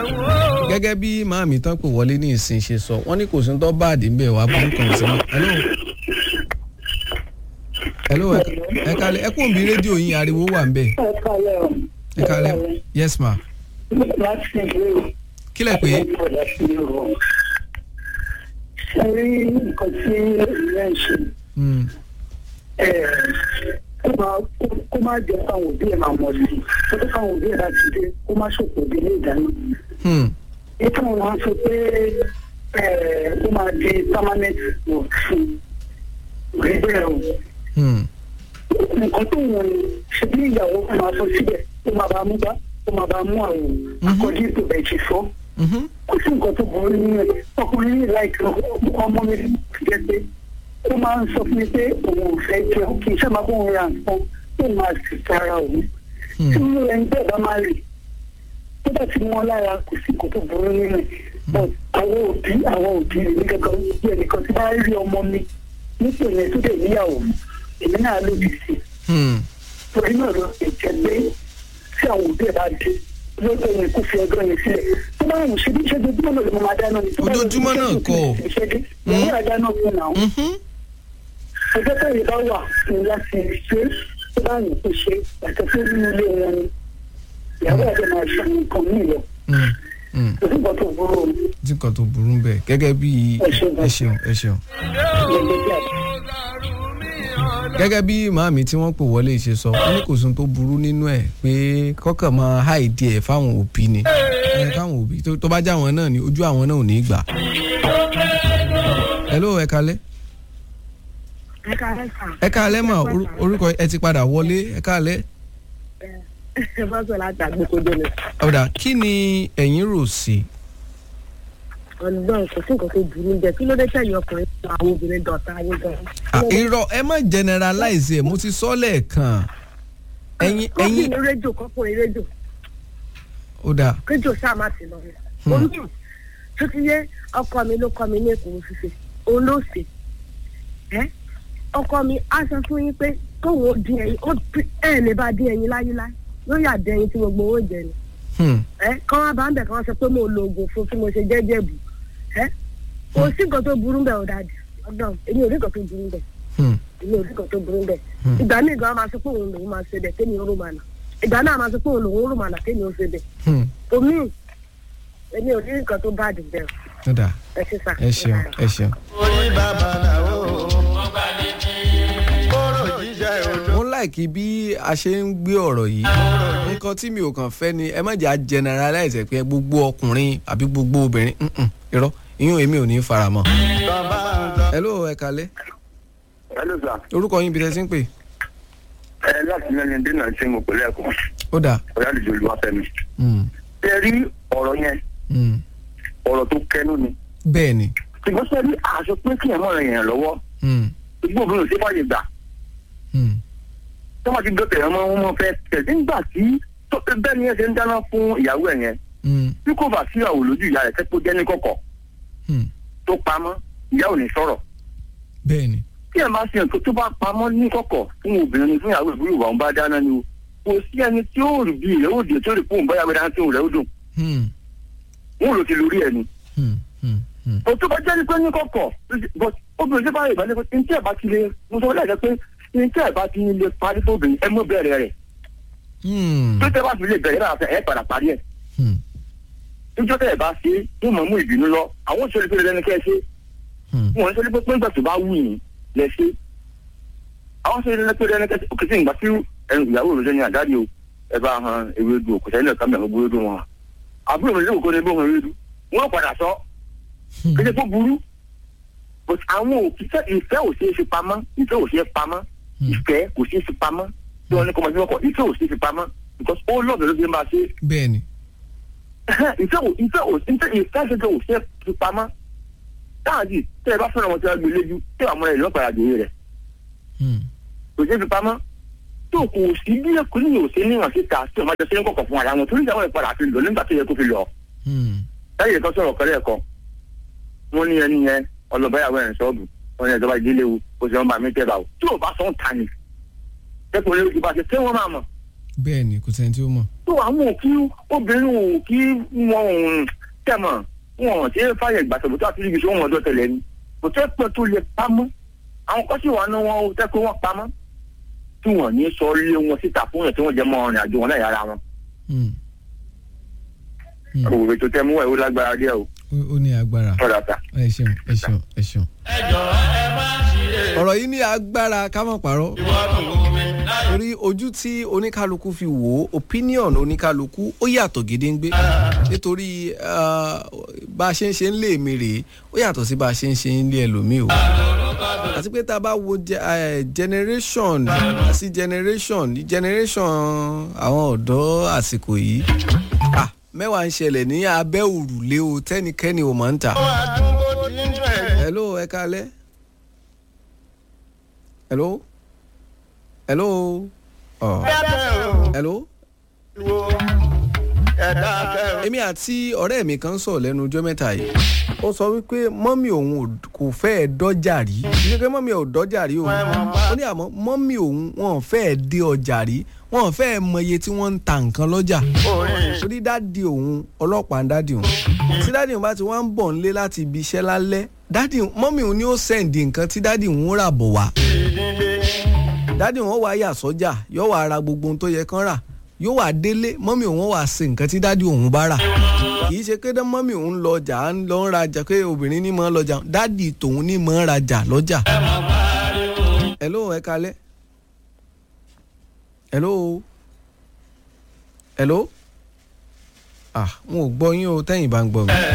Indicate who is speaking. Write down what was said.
Speaker 1: gẹ́gẹ́ bí màámi tán pè wọlé ní ìsìn ṣe sọ wọ́n ní kò sí tó báàdì ń bẹ̀ wá burú kan sí mọ́. hello ẹ kalẹ̀ ẹ kò ń bí rédíò yín ariwo wà ń bẹ̀. ẹ kalẹ̀ yes ma. kílẹ̀ pé.
Speaker 2: ṣe rí nǹkan tí ìyá ń ṣe kó má jẹ káwọn òbí ẹ máa mọ̀ sí kó tó káwọn òbí ẹ bá ti dé kó má ṣòkò òbí ilé ìdáná. ètò wọn sọ pé ó máa di permanent work fún rí bẹ́ẹ̀ o. nǹkan tó wọ̀n ni ṣe bí ìyàwó kan máa sọ síbẹ̀ ó máa bá mú bá ó máa bá mú àwọn akọ́jú ètò bẹ̀ ṣe sọ. kò sí nǹkan tó burú nínú ẹ̀ ọkùnrin yìí láìpẹ́ ọmọ mi jẹ́ pé ó máa ń sọ fún mi pé òun ò fẹ́ jẹun kì í sábà kó òun ra nǹkan tó máa sì tara òun. tí mo rẹ̀ ń bẹ́ẹ̀ bá máa rè tó bá ti mọ́ lára kò sí nǹkan tó burú nínú ẹ̀ but àwọn òbí àwọn òbí rẹ̀ ní kankan bí ẹnìkan tí bá rí ọmọ mi nípò yẹn tó dẹ̀ níyàwó èmi náà lòdì sí i. torí náà ló ṣe jẹ́ pé tí àwọn òbí ẹ̀ bá dé lọ́dọ̀ yẹn kó fi ọjọ́ yẹn sílẹ̀ tó bá wù ṣe bí ṣe ojoojúmọ́ náà ló máa dáná ni.
Speaker 1: ojoojúmọ́ náà kọ́
Speaker 2: ìyàwó àdáná fún náà ọjọ́ tẹ̀lé bá wà fún láti ṣe tó bá yìí kó ṣe yàtọ̀ sí nínú ilé wọn ni ìyàwó àti máa ṣe nǹkan mí lọ. kò sí nǹkan tó burú o.
Speaker 1: tí nǹkan tó burú bẹ́ẹ̀ gẹ́gẹ́ bí ẹ ṣeun ẹ ṣeun. gẹ́gẹ́ bí màámi tí wọ́n pè wọlé ṣe sọ wọ́n ní kò sóhun tó burú nínú ẹ̀ pé kọ́kàn máa háìdí ẹ̀ fáwọn òbí ni káwọn òbí tó bá já àwọn náà ni ojú àwọn náà ò ní gbà. hello ẹ kalẹ́ ẹ káalẹ́ mà orúkọ ẹ ti padà wọlé ẹ káalẹ́.
Speaker 3: ẹ bá sọ láti àgbékodo ni.
Speaker 1: ọ̀dà kí ni ẹ̀yin rò sí.
Speaker 3: ọ̀nùgbọ́n kò sí nǹkan tó burú jẹ kí ló dé tẹ̀yìn ọkùnrin fún àwọn obìnrin dọ̀tá ayé gan.
Speaker 1: irọ́ ẹ má generalize ẹ̀ mo ti sọ lẹ́ẹ̀kan. ẹ̀yin ẹ̀yin.
Speaker 3: kọ́kùnrin rédíò kọ́kùnrin rédíò.
Speaker 1: ó dáa.
Speaker 3: rédíò sáà má ti lọ rẹ̀. omi tó ti yé ọkọ mi ló kọ́ mi ní èkó fífi òun ló sè é ọkọ mi á sọ fún yín pé tóun ó dín ẹyin ó ẹ lè bá dín ẹyin láyéláyé yóò yà dín ẹyin tí gbogbo owó jẹ ni. ẹ kọ́ wá bá ń bẹ̀ kọ́ wá sọ pé mo lo oògùn fún kí mo ṣe jẹ́jẹ́ bù ẹ kò sí nǹkan tó burú bẹ́ẹ̀ ọ̀dàdì ọ̀dọ̀ èmi ò rí nǹkan tó burú bẹ́ẹ̀ èmi ò rí nǹkan tó burú bẹ́ẹ̀ ìgbà míì gan máa sọ pé òun lòun máa ṣe bẹ̀ kémi ó rùmànà ìgbà náà máa sọ pé òun lòun rùmànà kémi ó ṣe bẹ̀ omi èmi ò rí nǹkan tó bá dùn bẹ́ẹ̀ ẹ ṣe sà
Speaker 1: ẹ ṣeun ẹ ṣeun.
Speaker 4: orí bàbá làwọn
Speaker 1: mo láìkí bí a ṣe ń gbé ọ̀rọ̀ yìí nǹkan tí mi ò kàn fẹ́ ni ẹ má jẹ́ à generalize pé gbogbo ọkùnrin àbí gbogbo obìnrin irọ́ ìyún èmi ò ní fara mọ́. hello ẹ kalẹ́.
Speaker 5: hello sir.
Speaker 1: orúkọ yín bí ẹ ti ń pè.
Speaker 5: ẹ láti mẹ́rin dínà ṣe mo pẹ̀lú ẹ̀kọ́.
Speaker 1: ó dà.
Speaker 5: ọ̀yàlejò olúwafẹ́mi. ẹ rí ọ̀rọ̀ yẹn ọ̀rọ̀ tó kẹnu ni.
Speaker 1: bẹ́ẹ̀ ni.
Speaker 5: ṣùgbọ́n sẹ́ni àṣọ pé kí ẹ̀ mọ̀ rẹ̀ yẹn lọ́wọ́. gbogbo obìnrin ò ṣe fàyè gbà tọ́wọ́ ti dọ́tẹ̀ ọmọ wọn fẹ́ tẹ̀sí nígbà tí bẹ́ẹ̀ ni ẹ ṣe ń dáná fún ìyàwó ẹ̀ yẹn bí kò bá sí ìyàwó lójú ìyá rẹ̀ kẹ́kọ̀ọ́ jẹ́ ní kọ̀kọ̀ tó pamọ́ ìyá ò ní sọ̀rọ̀.
Speaker 1: bẹ́ẹ̀ni.
Speaker 5: tí ẹ máa ṣe nǹkan tó bá pamọ́ ní kọ̀kọ̀ fún obìnrin fún ìyàwó ìbúrò ìwà ọba dáná ni o kò sí ẹni tí ó rí bí rẹ̀ ó dé tó rí fóun báyà wẹ́dá tí òun rẹ̀ ó dùn. wọn ò lò ti lórí ẹ̀ ni. kò tó bá jẹ́ ní pé ní kọ̀kọ̀ obìnrin tí bá yẹ ìbálẹ̀ pé ní tí ẹ̀ bá ti lè mo sọ wọlé ẹ̀ pé ní tí ẹ̀ bá ti lè parí fóbìnrin ẹ mú bẹ̀rẹ̀ rẹ̀ tó tẹ́ bá fi lè bẹ̀rẹ̀ náà ẹ padà parí ẹ̀ níjọ́ tẹ́ ẹ̀ bá ṣe yóò mọ̀ mú ìbínú lọ àwọn òṣèlú pé lẹ́nu kẹ́ ẹ ṣe wọn ṣe pé pé nígbà tó bá wù yín lẹ ṣe àwọn òṣèlú pé lẹ́nu kẹ́ ẹ ṣe òkè sí ìgbà tí ẹnu ìyàwó rẹ̀ ní àdáde o ẹ bá han ewédú òkè sẹ́yìn náà kámi àwọn ewédú wọn àbúrò mi lóko ní bó han ewédú wọn padà sọ kéde kó burú but àwọn òkìtẹ́ ìfẹ́ ò ṣeé fi pamọ́ ìfẹ́ ò ṣeé pamọ́ ìfẹ́ kò ṣeé fi pamọ́ tí wọ́n ní kọ́mọ sí ọkọ̀ ìfẹ́ ò ṣeé fi pamọ́ because ó lọ́ọ̀dọ̀ ló fi máa ṣe.
Speaker 1: bẹ́ẹ̀ni.
Speaker 5: ìfẹ́ ò ìfẹ́ ò ìfẹ́ ìfẹ́ ṣẹṣẹ ò ṣeé fi pamọ́ táàdì tẹ́ ẹ bá fẹ́ràn wọn tí wọ́n gbé léjú tí àwọn ẹ̀ lọ́pàá àdéhùn rẹ̀ kò ṣeé fi pamọ́ tó kò sí bí ẹkùnrin yóò ṣe níwọ̀n síta tí ọmọ jọ ṣe ń kọ̀kọ̀ fún ara wọn torí ìyàwó ẹ̀ padà fi lọ nígbà tó yẹ kó fi lọ. láyé kan sọ̀rọ̀ kọ́lẹ́ ẹ̀kọ́ wọ́n ní ẹni yẹn ọlọ́bàyàwó ẹ̀ ń sọ́ọ̀bù wọ́n ní ẹ̀jọba ìdílé wo kò sí wọn bá mi tẹ́ bá o tí ò bá sọ ń ta ni ẹkùn lè ti bá ṣe ṣé wọ́n máa mọ̀.
Speaker 1: bẹ́ẹ̀ ni kò sẹ́ni tí ó mọ̀.
Speaker 5: tó tó àwọn ò kí obìnrin ò kí wọn ò tẹ̀mọ̀ wọn ò ṣe é fàyè gbàtọ̀bọ̀ tó àti ibi tí wọ́n ọjọ́ tẹ̀lé ni kò tẹ́ pẹ́ tó lè pamọ́ àwọn kọ́sì wà ní wọn ò tẹ́ pé wọ́n pamọ́ tí wọ́n ní sọ lé wọn síta fún yẹn tí wọ́n jẹ́ mọ́ ọ̀rìn àjò wọn láyà ara wọn. òwe tó tẹ́ mú ẹ̀ ó lágbára díẹ̀ o.
Speaker 1: ó ní agbára
Speaker 5: ọ̀rọ̀ àtà.
Speaker 1: ẹ ṣeun ẹ ṣeun ẹ ṣeun.
Speaker 4: ẹ jọ̀ọ́ ẹ má ṣe
Speaker 1: ọ̀rọ̀ yìí ní agbára ká má parọ́
Speaker 4: ìwọ́dùn omi láyé.
Speaker 1: torí ojú tí oníkálukú fi wò ó opinion oníkálukú ó yàtọ̀ gédéǹgbé nítorí ah, bá a ṣe ń ṣe ń lé mi rèé ó yàtọ̀ sí bá a ṣe ń ṣe ń lé ẹlòmíì o àti pé tá a bá wo ge- eh, generation sí generation generation àwọn ọ̀dọ́ àsìkò yìí ah, mẹ́wàá ń ṣẹlẹ̀ ní abẹ́ òrùlé o tẹ́nikẹ́ni ò mọ̀ ń tà.
Speaker 4: àdúgbò tí ń dùn ẹ̀.
Speaker 1: hello ẹ kalẹ hello hello ọ
Speaker 4: dákẹ́ o
Speaker 1: hello
Speaker 4: wo ẹ dákẹ́ o.
Speaker 1: èmi àti ọ̀rẹ́ mi kan sọ̀rọ̀ lẹ́nu ọjọ́ mẹ́ta yìí ó sọ wípé mọ́mì òun ò- kò fẹ́ẹ̀ dọ́jà rí ní pé mọ́mì ò dọ́jà rí òun ó ní àmọ́ mọ́mì òun wọn ò fẹ́ẹ̀ dé ọjà rí wọn ò fẹ́ẹ̀ mọ iye tí wọ́n ń ta nǹkan lọ́jà
Speaker 4: orin
Speaker 1: torí dáàdi òun ọlọ́pàá ń dáàdi òun tí dáàdi òun bá ti wá ń bọ̀ nílé láti ibi iṣẹ́ lálẹ́ dáàdi mọ́mì òun ni ó sẹ́ǹdì nǹkan tí dáàdi òun rà bọ̀ wá
Speaker 4: ìdílé
Speaker 1: dáàdi wọn wá yà sọ́jà yóò wá ra gbogbo ohun tó yẹ kán rà yóò wá délé mọ́mì òun wá ṣe nǹkan tí dáàdi òun bá rà kì í ṣe pé dán mọ́mì òun lọ ọjà ń lọ ń rajà pé obìnrin ní mọ́ ń lọ́jà dáàdi tòun ní mọ́ ń rajà lọ́jà. hello ẹ kalẹ́ hello hello ah n ò gbọ́ yín o tẹ́yìn bá ń gbọ́ mi.